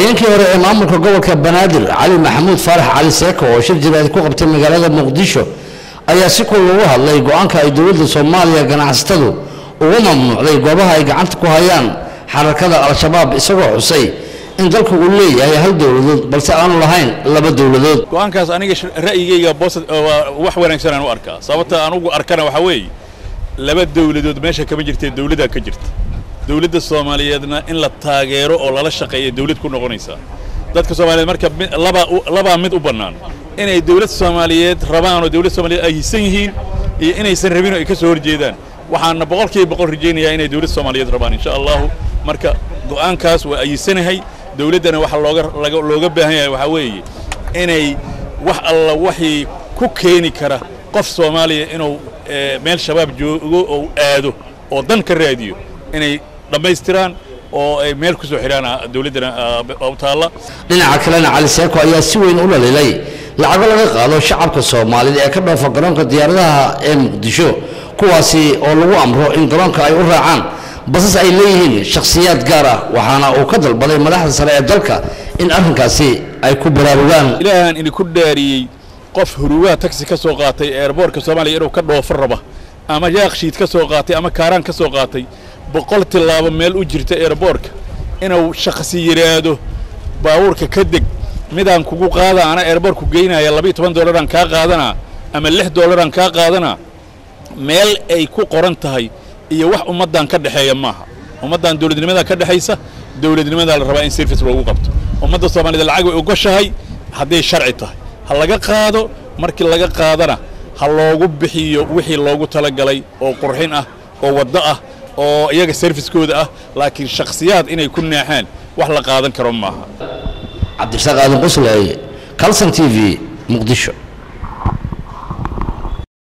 afhayeenkii hore ee maamulka gobolka banaadir cali maxamuud faarax cali seeko oo shir jiraad ku qabtay magaalada muqdisho ayaa si kul ugu hadlay go-aanka ay dowladda soomaaliya ganacsatadu ugu mamnuucday goobaha ay gacanta ku hayaan xarakada al-shabaab isagoo xusay in dalka uu leeyahay hal dowladood balse aanu lahayn laba dowladood go-aankaas aniga ra'yigayga boos wax wanaagsan aan u arkaa sababta aan ugu arkana waxaa weeye laba dowladood meesha kama jirtee dowladdaa ka jirta dowladda soomaaliyeedna in la taageero oo lala shaqeeya dowlad ku noqonaysaa dadka soomaaliyeed marka labaa labaa mid u bannaan inay dowlad soomaaliyeed rabaan oo dowlad soomaaliyeed ay hisan yihiin iyo inaysan rabin oo ay ka soo horjeedaan waxaana boqolkiiba boqol rajaynayaa inay dowlad soomaaliyeed rabaan insha allahu marka go'aankaas waa ayisanahay dowladdana waxa looga looga baahan yahay waxaa weeye inay wax alla waxii ku keeni kara qof soomaaliya inuu meel shabaab joogo oo aado oo dan ka raadiyo inay dhammaystiraan oo ay meel ku soo xidhaan dowladdana u taalla dhinaca kalena cali seeko ayaa si weyn u dhalilay lacago laga qaado shacabka soomaalida ee ka dhoofa garoonka diyaaradaha ee muqdisho kuwaasi oo lagu amro in garoonka ay u raacaan basas ay leeyihiin shakhsiyaad gaar ah waxaana uu ka dalbaday madaxda sare ee dalka in arrinkaasi ay ku baraarugaan ilaahan idinku dhaariyey qof hurugaha taxi ka soo qaatay eerboorka soomaaliya inuu ka dhoofo raba ama yaakshiid ka soo qaatay ama kaaraan ka soo qaatay boqol tillaabo meel u jirta eerboorka inuu shakhsi yidhaahdo baabuurka ka deg midaan kugu qaada ana eerboorku geynaya labayo toban dollaraan kaa qaadanaa ama lix dollaraan kaa qaadanaa meel ay ku qoran tahay iyo wax ummaddan ka dhexeeya maaha ummaddan dowladnimadaa ka dhexaysa dowladnimadaa la rabaa in service loogu qabto ummadda soomaaliyed lacag way ogoshahay hadday sharci tahay ha laga qaado markii laga qaadana ha loogu bixiyo wixii loogu talagalay oo qurxin ah oo waddo ah oo iyaga serviskooda ah laakiin shakhsiyaad inay ku naaxaan wax la qaadan karo maaha cabdirasaaq aadan qusley calson t v muqdisho